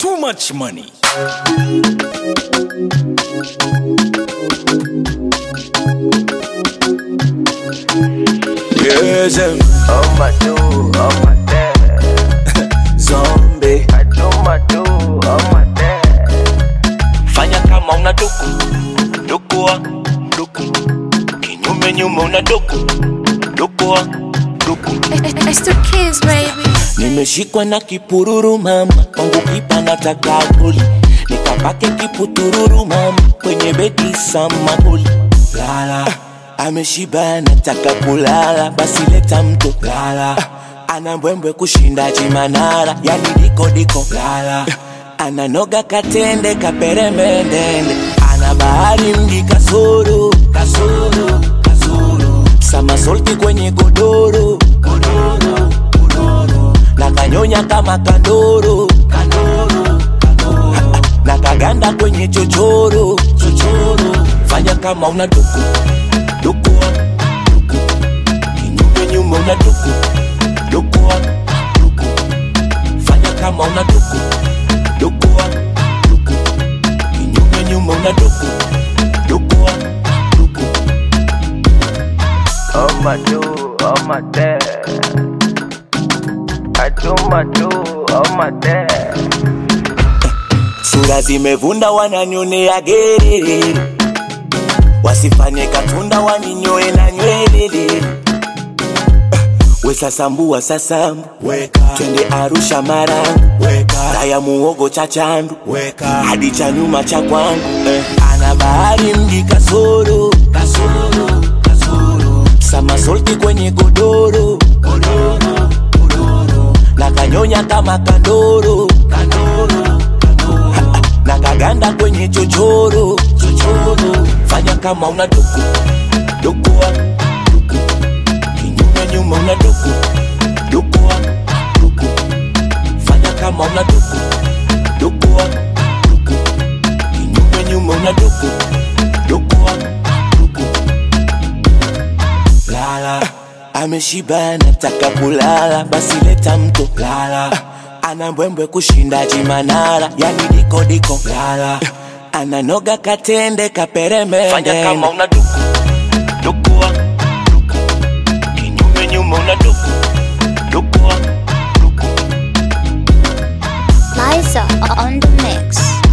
Too much money. Yes, um, Oh my do, oh my dad. zombie. I do my do, oh my dad. fanya kama una duku dukua duku kinyume nyume una duku dukua duku It's the kids, baby. nimeshikwa na kipururu mama kwangu kipa nataka goli nikapake kiputururu mama kwenye bedi samahuli lala ameshiba nataka kulala basi leta mto lala ana mbwembwe kushinda chimanala yani diko diko lala ananoga katende kaperemendende ana bahari mji kasoro kasoro kasoro samasolti kwenye godoro godoro godoro na kanyonya kama kandoro kandoro kandoro na kaganda kwenye chochoro chochoro fanya kama una duku dukua duku kinyume nyume una duku dukua duku fanya kama una duku dukua duku kinyume nyume una duku dukua duku Oh my do, oh my dad. I do my do, oh my dad. sura zimevunda wananionea gerere wasifanye katunda waninyoe na nywelele wesasambua sasambu twende arusha marangu raya muogo cha chandu hadi cha nyuma cha kwangu eh. ana bahari mji kasoro kasoro kasoro samasolti kwenye godoro godoro godoro na kanyonya kama kandoro kandoro kandoro na kaganda kwenye chochoro chochoro fanya kama una duku dukua duku kinyume nyuma una duku dukua duku fanya kama una duku dukua duku kinyume nyuma una duku dukua duku lala ameshiba nataka kulala basi leta mto lala ana mbwembwe kushinda chimanala yani diko diko lala ananoga katende kaperemende Fanya kama una duku dukua duku kinyume nyume una duku dukua duku Liza on the mix.